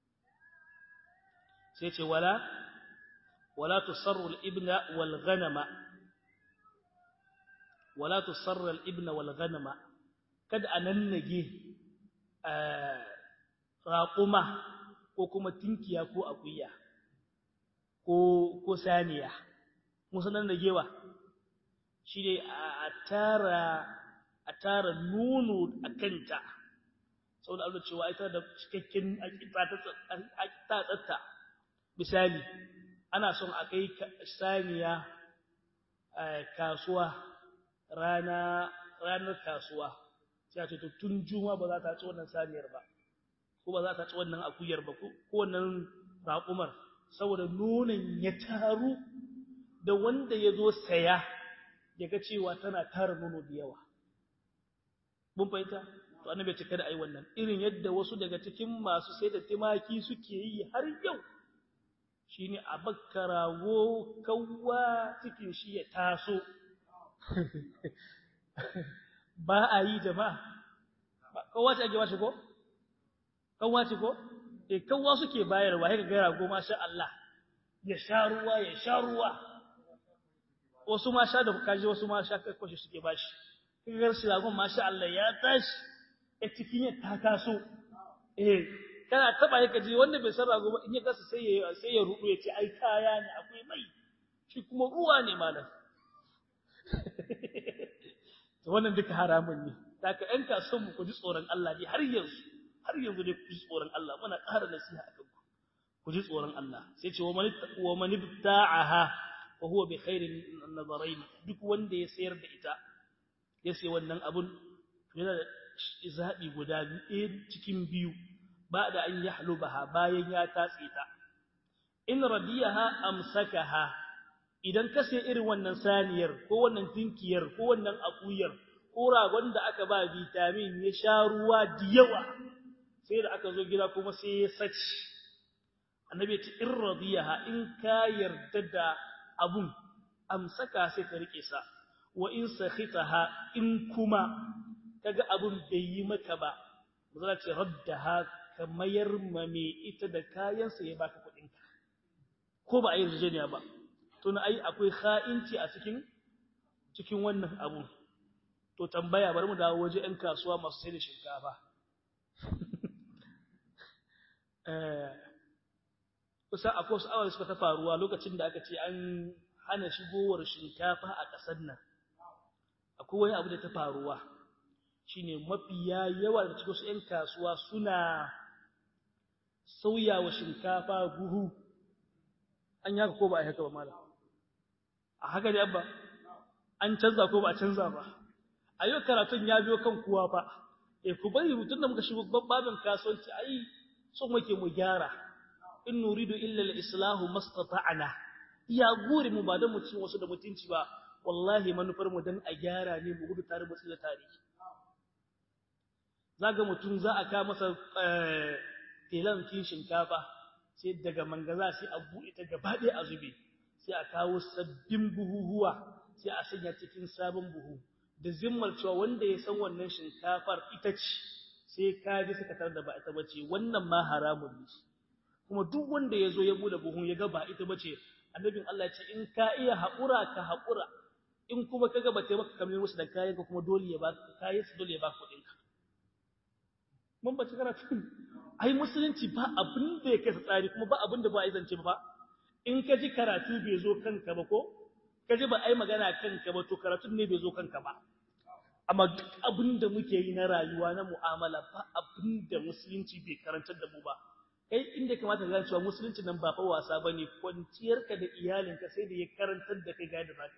sai ce wala wala tusarru al-ibna wal ghanama wala tusarru al-ibna wal ghanama kada anannage raquma ko kuma tinkiya ko akuya ko ko saniya musanan da gewa shi ne a tara a tara nono a kanta saboda Allah cewa ita da cikakken ta tsatta misali ana son a kai saniya kasuwa rana ranar kasuwa sai a ce to tun juma ba za ta ci wannan saniyar ba ko ba za ta ci wannan akuyar ba ko wannan raƙumar saboda nonon ya taru da wanda ya zo saya ya ga cewa tana tara nono da yawa mun fahimta to annabi ya ce kada ai wannan irin yadda wasu daga cikin masu sai da timaki suke yi har yau shine a bakkarawo kawwa cikin shi ya taso ba a yi jama'a kawwa ce ake bashi ko kawwa ce ko eh kawwa suke bayarwa haka ga rago masha Allah ya sha ruwa ya sha ruwa wasu ma sha da kaji wasu ma sha kakwashi suke bashi kaga shi ragon masha Allah ya tashi a cikin ya ta taso eh kana taba yake ji wanda bai san rago ba in ya gasa sai ya sai ya rudu ya ce ai kaya ne akwai mai shi kuma ruwa ne malam to wannan duka haramun ne saka ɗan kasuwan mu ku ji tsoron Allah ne har yanzu har yanzu dai ku ji tsoron Allah muna ƙara nasiha a kanku ku ji tsoron Allah sai ce wa man ibta'aha fa huwa bi khairin nazarain duk wanda ya sayar da ita ya sai wannan abun yana da zabi guda biyu cikin biyu ba da an yahlubaha bayan ya tatse ta in radiyaha amsakaha idan ka sai irin wannan saniyar ko wannan tinkiyar ko wannan akuyar ko ragon da aka ba vitamin ya sha ruwa da yawa sai da aka zo gida kuma sai ya saci annabi ce in radiyaha in ka yarda da abun amsaka sai ka rike sa wa in sakhitaha in kuma kaga abun bai yi maka ba mazala ce raddaha ka mayar ma me ita da kayan sa ya baka kuɗin ka ko ba a yi rijeniya ba to na ai akwai kha'inci a cikin cikin wannan abu to tambaya bari mu dawo waje ɗan kasuwa masu sai da shinkafa kusa akwai wasu awar suka ta faruwa lokacin da aka ce an hana shigowar shinkafa a ƙasar nan akwai wani abu da ta faruwa shine mafiya yawa da cikin su ƴan kasuwa suna sauyawa shinkafa buhu an yaka ko ba a haka ba malam a haka ne abba an canza ko ba a canza ba a yau karatun ya biyo kan kuwa fa eh ku bari mutun da muka shigo babban kasuwanci ai so muke mu gyara in nuridu illa al-islahu mastata'na iya gure mu ba da mu cin wasu da mutunci ba wallahi manufar mu dan a gyara ne mu gudu tare mu tsira tare zaga mutun za a ka masa telan kin shinkafa sai daga mangaza sai a buɗe ta gaba ɗaya a zube sai a kawo sabbin buhuhuwa sai a sanya cikin sabon buhu da zimmar cewa wanda ya san wannan shinkafar ita ce sai ka ji suka tar da ba ita bace wannan ma haramun ne kuma duk wanda ya zo ya bude buhun ya ga ba ita bace annabin Allah ce in ka iya haƙura ka haƙura in kuma kaga ba ta maka kamar musu da kayan ka kuma dole ya ba kayan su dole ya ba kuɗin ka mun bace karatu ai musulunci ba abin da ya kai tsari kuma ba abin da ba a zance ba in ka ji karatu bai zo kanka ba ko ka ji ba ai magana kanka ba to karatun ne bai zo kanka ba amma duk abin da muke yi na rayuwa na mu'amala ba abin da musulunci bai karantar da mu ba kai inda kamata ka cewa musulunci nan ba fa wasa bane kwanciyarka da iyalinka sai da ya karantar da kai ga da zaka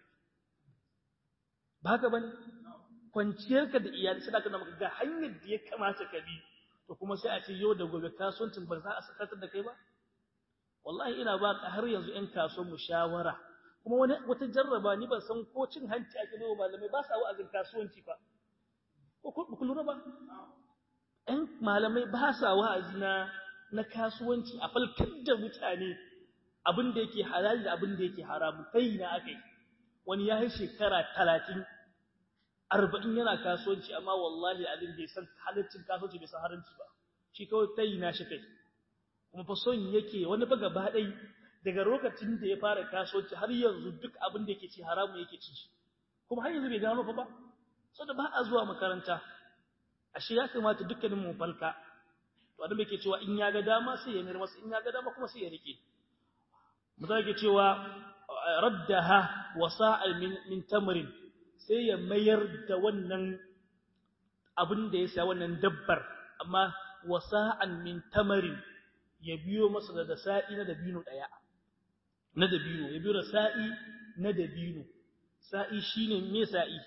ba haka bane kwanciyarka da iyali sai ka maka ga hanyar da ya kamata ka bi to kuma sai a ce yau da gobe kasuwancin ba za a sakatar da kai ba wallahi ina ba ka har yanzu ƴan kasuwan mu shawara kuma wani wata jarraba ni ban san ko cin hanci ake nawa malamai ba sa wa'azin kasuwanci ba ko ku lura ba ƴan malamai ba sa wa'azi na na kasuwanci a falkar da mutane abin da yake halali da abin da yake haramu kai na akai wani ya yi shekara talatin arba'in yana kasuwanci amma wallahi abin bai san halaccin kasuwanci bai san haramci ba shi kawai tayi na shi kai kuma fa son yake wani ba gaba ɗai daga lokacin da ya fara kasuwanci har yanzu duk abin da yake ci haramu yake ci kuma har yanzu bai gano fa ba saboda ba a zuwa makaranta ashe ya kamata dukkanin mu falka to annabi yake cewa in ya ga dama sai ya mayar masa in ya ga dama kuma sai ya rike mutum yake cewa raddaha wasa'al min min tamrin sai ya mayar da wannan abin da ya sa wannan dabbar amma wasa'an min tamarin ya biyo masa da sa'i na dabino daya na dabino ya biyo da sa'i na dabino sa'i shine me sa'i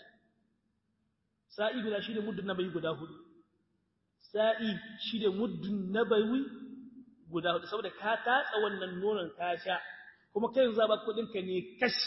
sa'i guda shine muddin nabayi guda hudu sa'i shine muddin nabayi guda hudu saboda ka tatsa wannan nonon ka sha kuma kai yanzu ba kudin ka ne kashi